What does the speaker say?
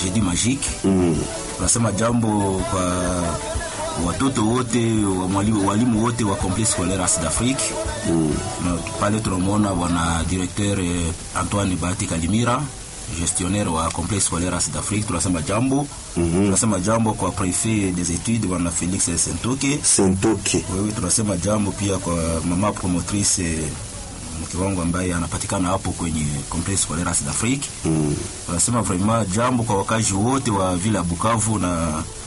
Jeudi Magique. Mm. Tunasema jambo kwa watoto wote wa mwalimu, walimu wote wa Complexe Scolaire As d'Afrique. Mm. Na pale tunamwona bwana directeur eh, Antoine Bahati Kalimira gestionnaire wa Complexe Scolaire As d'Afrique. Tunasema jambo Mhm. tunasema jambo kwa prefet des études bwana Felix Sentoke. Sentoke. Wewe tunasema jambo pia kwa mama promotrice eh, mke wangu ambaye anapatikana hapo kwenye Complexe Scolaire As d'Afrique. Mm. Tunasema vraiment jambo kwa wakazi wote wa vile ya Bukavu na